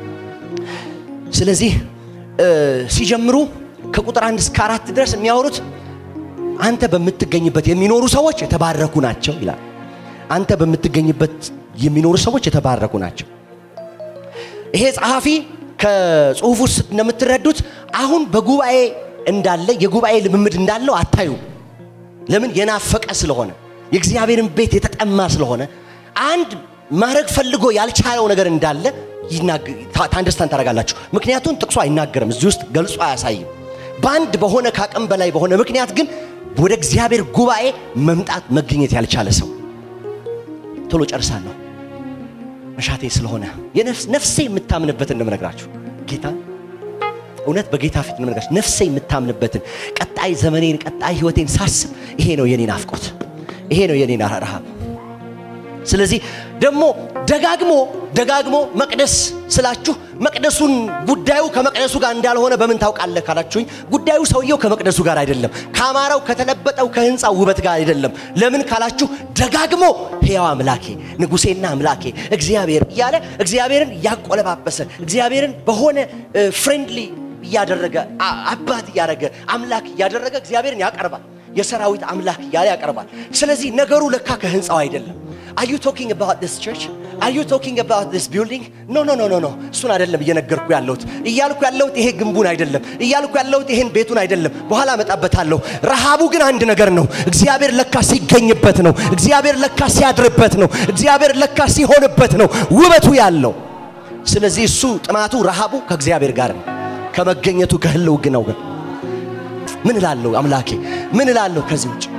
ስለዚህ ሲጀምሩ ከቁጥር አንድ እስከ አራት ድረስ የሚያወሩት አንተ በምትገኝበት የሚኖሩ ሰዎች የተባረኩ ናቸው ይላል። አንተ በምትገኝበት የሚኖሩ ሰዎች የተባረኩ ናቸው። ይሄ ጸሐፊ ከጽሁፍ ውስጥ እንደምትረዱት አሁን በጉባኤ እንዳለ የጉባኤ ልምምድ እንዳለው አታዩ። ለምን? የናፈቀ ስለሆነ የእግዚአብሔርን ቤት የተጠማ ስለሆነ አንድ ማድረግ ፈልጎ ያልቻለው ነገር እንዳለ ታንደርስታንድ ታደርጋላችሁ። ምክንያቱም ጥቅሱ አይናገርም፣ እዚህ ውስጥ ገልጾ አያሳይም። በአንድ በሆነ ከአቅም በላይ በሆነ ምክንያት ግን ወደ እግዚአብሔር ጉባኤ መምጣት መገኘት ያልቻለ ሰው ቶሎ ጨርሳለሁ መሻቴ ስለሆነ ነፍሴ የምታምንበትን እንደምነግራችሁ ጌታ እውነት በጌታ ፊት እንደምነግራችሁ ነፍሴ የምታምንበትን ቀጣይ ዘመኔን ቀጣይ ህይወቴን ሳስብ ይሄ ነው የኔ ናፍቆት፣ ይሄ ነው የኔ ረሃብ። ስለዚህ ደግሞ ደጋግሞ ደጋግሞ መቅደስ ስላችሁ መቅደሱን ጉዳዩ ከመቅደሱ ጋር እንዳልሆነ በምን ታውቃለህ ካላችሁኝ፣ ጉዳዩ ሰውየው ከመቅደሱ ጋር አይደለም፣ ከአማራው ከተለበጠው ከህንፃው ውበት ጋር አይደለም። ለምን ካላችሁ ደጋግሞ ሕያው አምላኬ ንጉሴና አምላኬ እግዚአብሔር እያለ እግዚአብሔርን እያቆለባበሰ እግዚአብሔርን በሆነ ፍሬንድሊ እያደረገ አባት እያደረገ አምላክ እያደረገ እግዚአብሔርን ያቀርባል። የሰራዊት አምላክ እያለ ያቀርባል። ስለዚህ ነገሩ ለካ ከህንፃው አይደለም። አር ዩ ቶኪንግ አባውት ዲስ ቸርች አር ዩ ቶኪንግ አባውት ዲስ ቢልዲንግ ኖ ኖ ኖ ኖ ኖ እሱን አይደለም እየነገርኩ ያለሁት እያልኩ ያለሁት ይሄ ግንቡን አይደለም እያልኩ ያለሁት ይሄን ቤቱን አይደለም በኋላ እመጣበታለሁ ረሃቡ ግን አንድ ነገር ነው እግዚአብሔር ለካ ሲገኝበት ነው እግዚአብሔር ለካ ሲያድርበት ነው እግዚአብሔር ለካ ሲሆንበት ነው ውበቱ ያለው ስለዚህ እሱ ጥማቱ ረሃቡ ከእግዚአብሔር ጋር ነው ከመገኘቱ ከህልው ግነው ግን ምን እላለሁ አምላኬ ምን እላለሁ ከዚህ ውጭ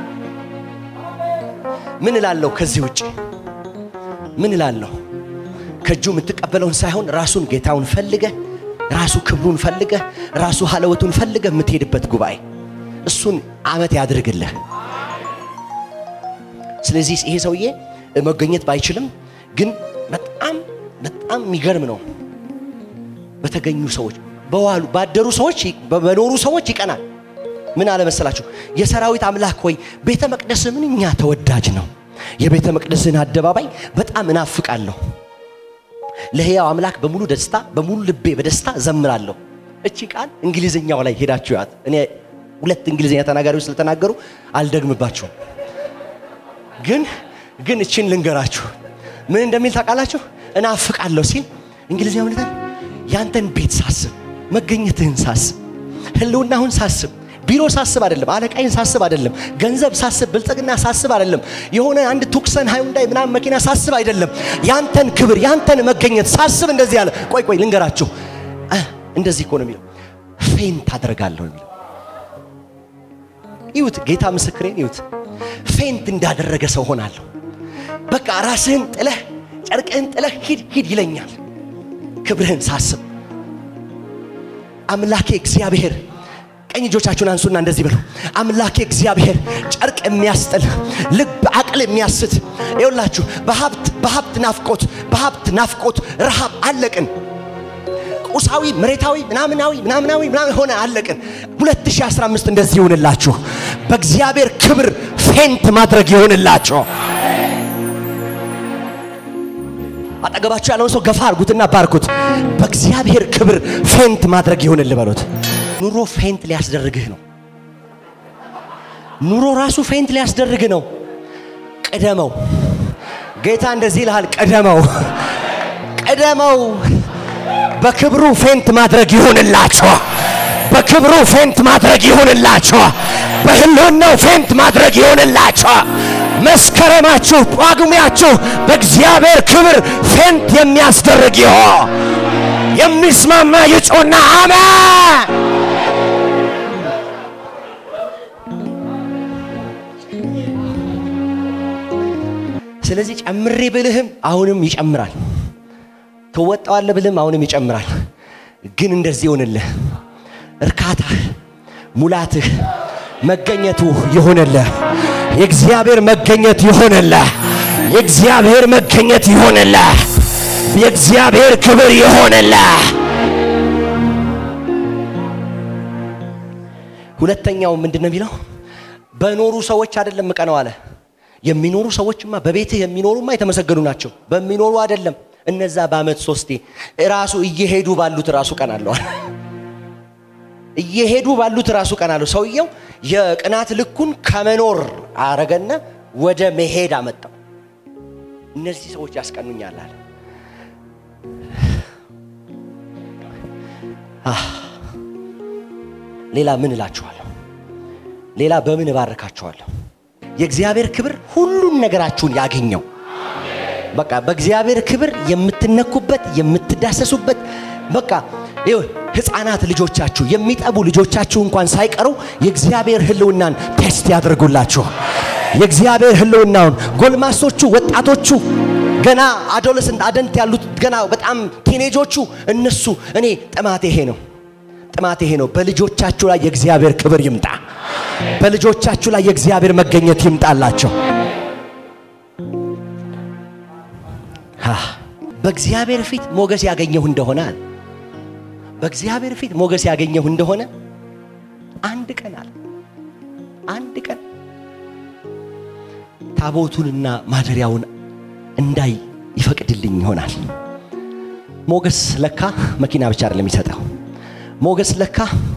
ምን እላለሁ ከዚህ ውጭ ምን እላለሁ ከእጁ የምትቀበለውን ሳይሆን ራሱን ጌታውን ፈልገ ራሱ ክብሩን ፈልገ ራሱ ሀለወቱን ፈልገ የምትሄድበት ጉባኤ እሱን አመት ያድርግልህ ስለዚህ ይሄ ሰውዬ መገኘት ባይችልም ግን በጣም በጣም የሚገርም ነው በተገኙ ሰዎች በዋሉ ባደሩ ሰዎች በመኖሩ ሰዎች ይቀናል ምን አለመሰላችሁ የሰራዊት አምላክ ሆይ ቤተ መቅደስ ምንኛ ተወዳጅ ነው የቤተ መቅደስን አደባባይ በጣም እናፍቃለሁ ለሕያው አምላክ በሙሉ ደስታ በሙሉ ልቤ በደስታ ዘምራለሁ እቺ ቃል እንግሊዝኛው ላይ ሄዳችሁ ያት እኔ ሁለት እንግሊዝኛ ተናጋሪዎች ስለተናገሩ አልደግምባችሁም ግን ግን እችን ልንገራችሁ ምን እንደሚል ታውቃላችሁ እናፍቃለሁ ሲል እንግሊዝኛው ምን ያንተን ቤት ሳስብ መገኘትህን ሳስብ ህልውናሁን ሳስብ ቢሮ ሳስብ አይደለም አለቃይን ሳስብ አይደለም ገንዘብ ሳስብ ብልጽግና ሳስብ አይደለም የሆነ አንድ ቱክሰን ሃይንዳይ ምናምን መኪና ሳስብ አይደለም ያንተን ክብር ያንተን መገኘት ሳስብ እንደዚህ ያለ ቆይ ቆይ ልንገራችሁ እንደዚህ እኮ ነው የሚለው ፌንት አደርጋለሁ የሚለው ይሁት ጌታ ምስክሬን ይሁት ፌንት እንዳደረገ ሰው ሆናለሁ በቃ ራስህን ጥለህ ጨርቅህን ጥለህ ሂድ ሂድ ይለኛል ክብርህን ሳስብ አምላኬ እግዚአብሔር ቀኝ እጆቻችሁን አንሱና እንደዚህ ብለው አምላኬ እግዚአብሔር ጨርቅ የሚያስጥል ልብ አቅል የሚያስት ይውላችሁ በሀብት በሀብት ናፍቆት በሀብት ናፍቆት ረሃብ አለቅን ቁሳዊ መሬታዊ ምናምናዊ ምናምናዊ ምናምን ሆነ አለቅን 2015 እንደዚህ ይሁንላችሁ በእግዚአብሔር ክብር ፌንት ማድረግ ይሆንላችሁ አጠገባችሁ ያለውን ሰው ገፋ አርጉትና ባርኩት በእግዚአብሔር ክብር ፌንት ማድረግ ይሆንል በሉት ኑሮ ፌንት ሊያስደርግህ ነው ኑሮ ራሱ ፌንት ሊያስደርግ ነው ቅደመው ጌታ እንደዚህ ይልሃል ቅደመው ቅደመው በክብሩ ፌንት ማድረግ ይሆንላችሁ በክብሩ ፌንት ማድረግ ይሆንላችሁ በህልውናው ፌንት ማድረግ ይሆንላችሁ መስከረማችሁ ጳጉሜያችሁ በእግዚአብሔር ክብር ፌንት የሚያስደርግ ይሆን የሚስማማ ይጮና አሜን ስለዚህ ጨምሬ ብልህም አሁንም ይጨምራል ትወጣዋለ ብልህም አሁንም ይጨምራል ግን እንደዚህ ይሆንልህ እርካታህ፣ ሙላትህ፣ መገኘቱ ይሆንልህ። የእግዚአብሔር መገኘት ይሆንልህ። የእግዚአብሔር መገኘት ይሆንልህ። የእግዚአብሔር ክብር ይሆንልህ። ሁለተኛው ምንድን ነው የሚለው? በኖሩ ሰዎች አይደለም ምቀነው አለ። የሚኖሩ ሰዎችማ በቤትህ የሚኖሩማ የተመሰገኑ ናቸው። በሚኖሩ አይደለም እነዛ በአመት ሶስቴ ራሱ እየሄዱ ባሉት ራሱ ቀን አለዋል። እየሄዱ ባሉት ራሱ ቀን አለው። ሰውየው የቅናት ልኩን ከመኖር አረገና ወደ መሄድ አመጣው። እነዚህ ሰዎች ያስቀኑኛል አለ። ሌላ ምን እላችኋለሁ? ሌላ በምን እባርካችኋለሁ? የእግዚአብሔር ክብር ሁሉን ነገራችሁን ያገኘው። በቃ በእግዚአብሔር ክብር የምትነኩበት የምትዳሰሱበት በቃ ይኸው ህፃናት ልጆቻችሁ የሚጠቡ ልጆቻችሁ እንኳን ሳይቀሩ የእግዚአብሔር ህልውናን ቴስት ያደርጉላችሁ። የእግዚአብሔር ህልውናውን ጎልማሶቹ፣ ወጣቶቹ ገና አዶለሰንት አደንት ያሉት ገና በጣም ቲኔጆቹ እነሱ እኔ ጥማት ይሄ ነው ጥማት ይሄ ነው። በልጆቻችሁ ላይ የእግዚአብሔር ክብር ይምጣ። በልጆቻችሁ ላይ የእግዚአብሔር መገኘት ይምጣላቸው። በእግዚአብሔር ፊት ሞገስ ያገኘሁ እንደሆነ አለ በእግዚአብሔር ፊት ሞገስ ያገኘሁ እንደሆነ አንድ ቀን አለ አንድ ቀን ታቦቱንና ማደሪያውን እንዳይ ይፈቅድልኝ ይሆናል። ሞገስ ለካ መኪና ብቻ አይደለም የሚሰጠው። ሞገስ ለካ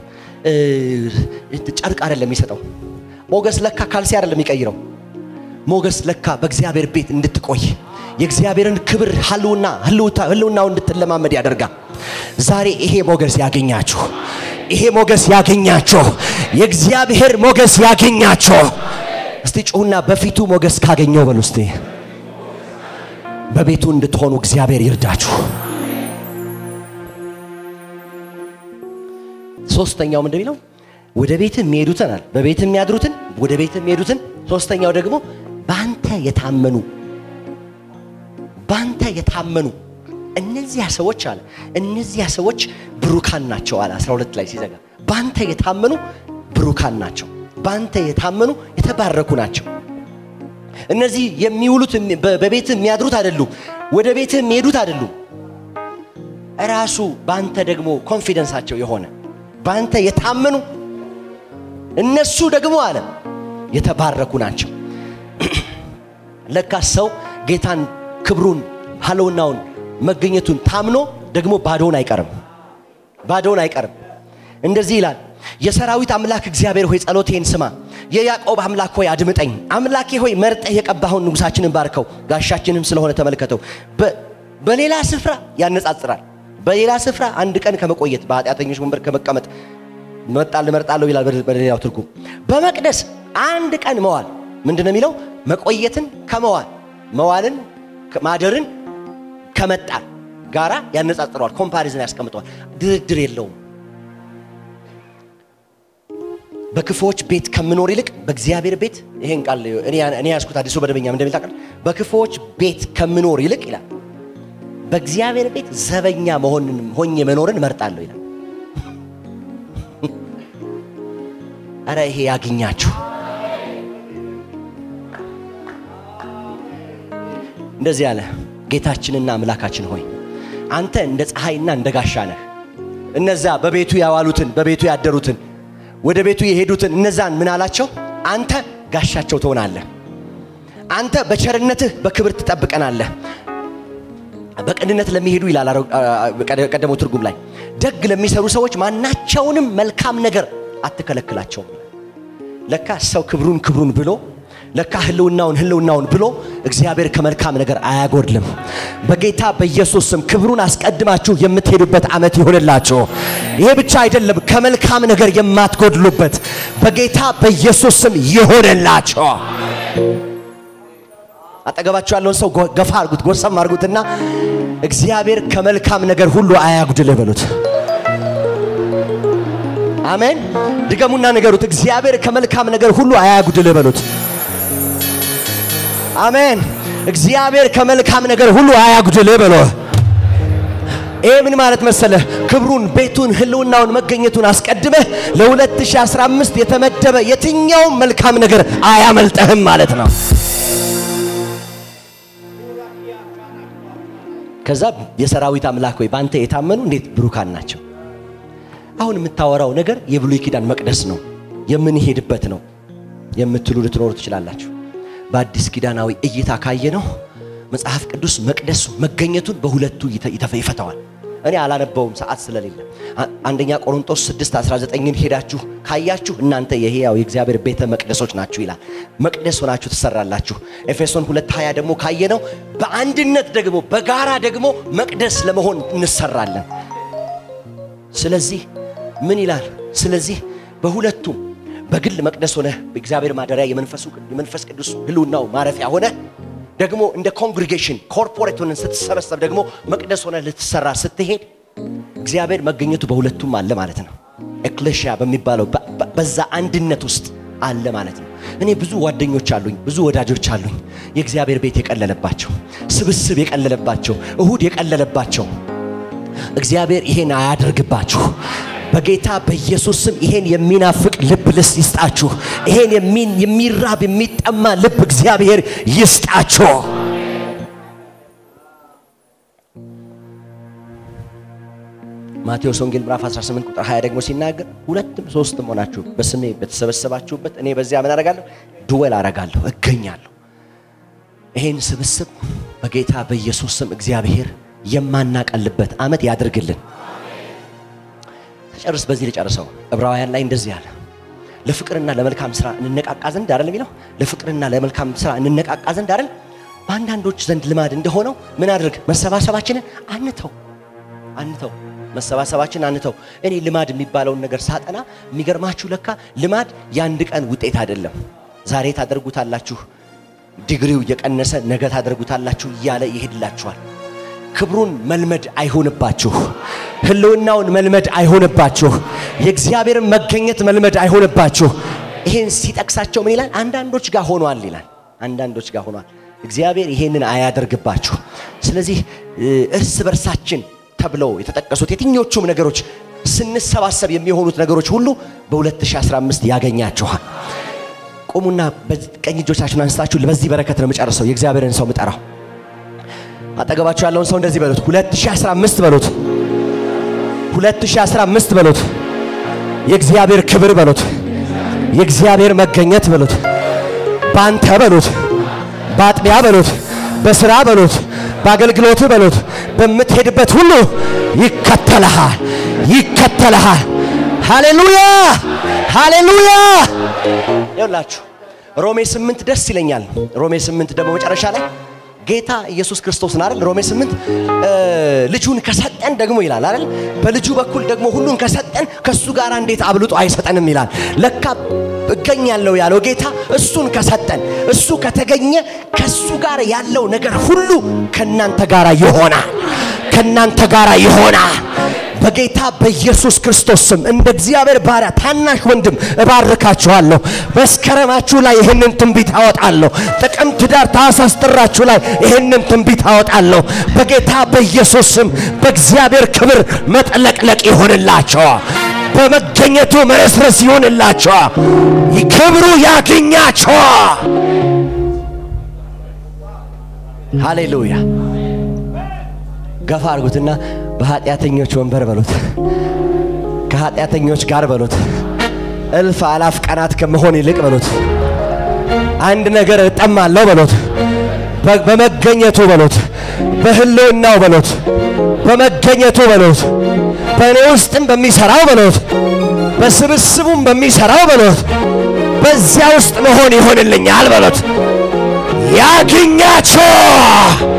ጨርቅ አይደለም የሚሰጠው። ሞገስ ለካ ካልሲ አይደለም የሚቀይረው። ሞገስ ለካ በእግዚአብሔር ቤት እንድትቆይ የእግዚአብሔርን ክብር ህልውና ህልውናው እንድትለማመድ ያደርጋል። ዛሬ ይሄ ሞገስ ያገኛችሁ፣ ይሄ ሞገስ ያገኛችሁ፣ የእግዚአብሔር ሞገስ ያገኛችሁ። እስቲ ጩሁና በፊቱ ሞገስ ካገኘው በሉ እስቲ በቤቱ እንድትሆኑ እግዚአብሔር ይርዳችሁ። ሶስተኛው ምንድን የሚለው ወደ ቤት የሚሄዱትን አለ በቤት የሚያድሩትን ወደ ቤት የሚሄዱትን ሶስተኛው ደግሞ በአንተ የታመኑ በአንተ የታመኑ እነዚያ ሰዎች አለ እነዚያ ሰዎች ብሩካን ናቸው አለ 12 ላይ ሲዘጋ በአንተ የታመኑ ብሩካን ናቸው በአንተ የታመኑ የተባረኩ ናቸው እነዚህ የሚውሉት በቤት የሚያድሩት አይደሉም ወደ ቤት የሚሄዱት አይደሉም ራሱ በአንተ ደግሞ ኮንፊደንሳቸው የሆነ በአንተ የታመኑ እነሱ ደግሞ አለ የተባረኩ ናቸው ለካ ሰው ጌታን ክብሩን ሀለውናውን መገኘቱን ታምኖ ደግሞ ባዶውን አይቀርም ባዶውን አይቀርም እንደዚህ ይላል የሰራዊት አምላክ እግዚአብሔር ሆይ ጸሎቴን ስማ የያዕቆብ አምላክ ሆይ አድምጠኝ አምላኬ ሆይ መርጠህ የቀባኸውን ንጉሳችንን ባርከው ጋሻችንም ስለሆነ ተመልከተው በሌላ ስፍራ ያነጻጽራል በሌላ ስፍራ አንድ ቀን ከመቆየት በኃጢአተኞች ወንበር ከመቀመጥ መጣል እመርጣለሁ ይላል በሌላው ትርጉም በመቅደስ አንድ ቀን መዋል ምንድን ነው የሚለው መቆየትን ከመዋል መዋልን ማደርን ከመጣል ጋራ ያነጻጽረዋል ኮምፓሪዝን ያስቀምጠዋል ድርድር የለውም በክፎች ቤት ከምኖር ይልቅ በእግዚአብሔር ቤት ይሄን ቃል እኔ ያዝኩት አዲሱ መደበኛ እንደሚል ታውቃለህ በክፎች ቤት ከምኖር ይልቅ ይላል በእግዚአብሔር ቤት ዘበኛ መሆንን ሆኜ መኖርን እመርጣለሁ ይላል አረ ይሄ ያግኛችሁ እንደዚህ አለ ጌታችንና አምላካችን ሆይ አንተ እንደ ፀሐይና እንደ ጋሻ ነህ እነዛ በቤቱ ያዋሉትን በቤቱ ያደሩትን ወደ ቤቱ የሄዱትን እነዛን ምን አላቸው አንተ ጋሻቸው ትሆናለህ አንተ በቸርነትህ በክብር ትጠብቀናለህ በቅንነት ለሚሄዱ ይላል ቀደመው ትርጉም ላይ ደግ ለሚሰሩ ሰዎች ማናቸውንም መልካም ነገር አትከለክላቸውም ለካ ሰው ክብሩን ክብሩን ብሎ ለካ ህልውናውን ህልውናውን ብሎ እግዚአብሔር ከመልካም ነገር አያጎድልም በጌታ በኢየሱስ ስም ክብሩን አስቀድማችሁ የምትሄዱበት ዓመት ይሆንላችሁ ይሄ ብቻ አይደለም ከመልካም ነገር የማትጎድሉበት በጌታ በኢየሱስ ስም ይሆንላችሁ አጠገባችሁ ያለውን ሰው ገፋ አርጉት ጎሰም አርጉትና እግዚአብሔር ከመልካም ነገር ሁሉ አያጉድልህ በሉት አሜን ድገሙና ንገሩት እግዚአብሔር ከመልካም ነገር ሁሉ አያጉድልህ በሉት አሜን እግዚአብሔር ከመልካም ነገር ሁሉ አያጉድልህ በሎ ይሄ ምን ማለት መሰለህ? ክብሩን፣ ቤቱን፣ ህልውናውን፣ መገኘቱን አስቀድመህ ለ2015 የተመደበ የትኛውም መልካም ነገር አያመልጠህም ማለት ነው። ከዛ የሰራዊት አምላክ ሆይ በአንተ የታመኑ እንዴት ብሩካን ናቸው። አሁን የምታወራው ነገር የብሉይ ኪዳን መቅደስ ነው የምንሄድበት ነው የምትሉ ልትኖሩ ትችላላችሁ። በአዲስ ኪዳናዊ እይታ ካየ ነው መጽሐፍ ቅዱስ መቅደሱ መገኘቱን በሁለቱ ይፈተዋል። እኔ አላነበውም ሰዓት ስለሌለ። አንደኛ ቆሮንቶስ 6 19ን ሄዳችሁ ካያችሁ እናንተ የሕያው የእግዚአብሔር ቤተ መቅደሶች ናችሁ ይላል። መቅደስ ሆናችሁ ትሰራላችሁ። ኤፌሶን 2 20 ደግሞ ካየነው በአንድነት ደግሞ በጋራ ደግሞ መቅደስ ለመሆን እንሰራለን። ስለዚህ ምን ይላል? ስለዚህ በሁለቱም በግል መቅደስ ሆነ በእግዚአብሔር ማደሪያ የመንፈሱ የመንፈስ ቅዱስ ህልውናው ማረፊያ ሆነ ደግሞ እንደ ኮንግሪጌሽን ኮርፖሬት ሆነን ስትሰበሰብ ደግሞ መቅደስ ሆነ ልትሰራ ስትሄድ እግዚአብሔር መገኘቱ በሁለቱም አለ ማለት ነው። ኤክሌሽያ በሚባለው በዛ አንድነት ውስጥ አለ ማለት ነው። እኔ ብዙ ጓደኞች አሉኝ፣ ብዙ ወዳጆች አሉኝ። የእግዚአብሔር ቤት የቀለለባቸው፣ ስብስብ የቀለለባቸው፣ እሁድ የቀለለባቸው እግዚአብሔር ይሄን አያደርግባችሁ። በጌታ በኢየሱስ ስም ይሄን የሚናፍቅ ልብ ልስ ይስጣችሁ። ይሄን የሚራብ የሚጠማ ልብ እግዚአብሔር ይስጣችሁ። ማቴዎስ ወንጌል ምዕራፍ 18 ቁጥር 20 ደግሞ ሲናገር ሁለትም ሶስትም ሆናችሁ በስሜ በተሰበሰባችሁበት እኔ በዚያ ምን አረጋለሁ? ድወል አረጋለሁ፣ እገኛለሁ። ይሄን ስብስብ በጌታ በኢየሱስ ስም እግዚአብሔር የማናቀልበት ዓመት ያድርግልን። ጨርስ በዚህ ልጨርሰው። ዕብራውያን ላይ እንደዚህ አለ፣ ለፍቅርና ለመልካም ስራ እንነቃቃ ዘንድ አይደል የሚለው? ለፍቅርና ለመልካም ስራ እንነቃቃ ዘንድ አይደል? በአንዳንዶች ዘንድ ልማድ እንደሆነው ምን አድርግ? መሰባሰባችንን አንተው አንተው መሰባሰባችን አንተው። እኔ ልማድ የሚባለውን ነገር ሳጠና የሚገርማችሁ ለካ ልማድ የአንድ ቀን ውጤት አይደለም። ዛሬ ታደርጉታላችሁ፣ ዲግሪው እየቀነሰ ነገ ታደርጉታላችሁ እያለ ይሄድላችኋል። ክብሩን መልመድ አይሆንባችሁ። ህልውናውን መልመድ አይሆንባችሁ። የእግዚአብሔርን መገኘት መልመድ አይሆንባችሁ። ይሄን ሲጠቅሳቸው ምን ይላል? አንዳንዶች ጋር ሆኗል ይላል። አንዳንዶች ጋር ሆኗል። እግዚአብሔር ይሄንን አያደርግባችሁ። ስለዚህ እርስ በርሳችን ተብለው የተጠቀሱት የትኞቹም ነገሮች ስንሰባሰብ የሚሆኑት ነገሮች ሁሉ በ2015 ያገኛችኋል። ቁሙና ቀኝ እጆቻችሁን አንስታችሁ በዚህ በረከት ነው የምጨርሰው። የእግዚአብሔርን ሰው ምጠራው አጠገባችሁ ያለውን ሰው እንደዚህ በሉት፣ 2015 በሉት፣ 2015 በሉት፣ የእግዚአብሔር ክብር በሉት፣ የእግዚአብሔር መገኘት በሉት፣ ባንተ በሉት፣ በአጥቢያ በሉት፣ በስራ በሉት፣ በአገልግሎት በሉት፣ በምትሄድበት ሁሉ ይከተልሃል፣ ይከተልሃል። ሃሌሉያ ሃሌሉያ። ይኸውላችሁ ሮሜ ስምንት ደስ ይለኛል። ሮሜ ስምንት ደግሞ መጨረሻ ላይ ጌታ ኢየሱስ ክርስቶስን አይደል ሮሜ 8 ልጁን ከሰጠን ደግሞ ይላል አይደል በልጁ በኩል ደግሞ ሁሉን ከሰጠን ከሱ ጋር እንዴት አብልጦ አይሰጠንም ይላል ለካ እገኛለሁ ያለው ጌታ እሱን ከሰጠን እሱ ከተገኘ ከሱ ጋር ያለው ነገር ሁሉ ከናንተ ጋር ይሆናል ከናንተ ጋር ይሆናል በጌታ በኢየሱስ ክርስቶስ ስም እንደ እግዚአብሔር ባሪያ ታናሽ ወንድም እባርካችኋለሁ። መስከረማችሁ ላይ ይህንን ትንቢት አወጣለሁ። ጥቅምት፣ ዳር፣ ታኅሳስ፣ ጥራችሁ ላይ ይህንን ትንቢት አወጣለሁ። በጌታ በኢየሱስ ስም በእግዚአብሔር ክብር መጥለቅለቅ ይሆንላቸዋል። በመገኘቱ መረስረስ ይሆንላቸዋል። ክብሩ ያገኛቸዋል። ሃሌሉያ። ገፋ አድርጉትና በኃጢአተኞች ወንበር በሉት፣ ከኃጢአተኞች ጋር በሉት፣ እልፍ አላፍ ቀናት ከመሆን ይልቅ በሉት፣ አንድ ነገር እጠማለሁ በሉት፣ በመገኘቱ በሉት፣ በህልውናው በሉት፣ በመገኘቱ በሉት፣ በእኔ ውስጥም በሚሰራው በሉት፣ በስብስቡም በሚሰራው በሉት፣ በዚያ ውስጥ መሆን ይሆንልኛል በሉት። ያግኛቸው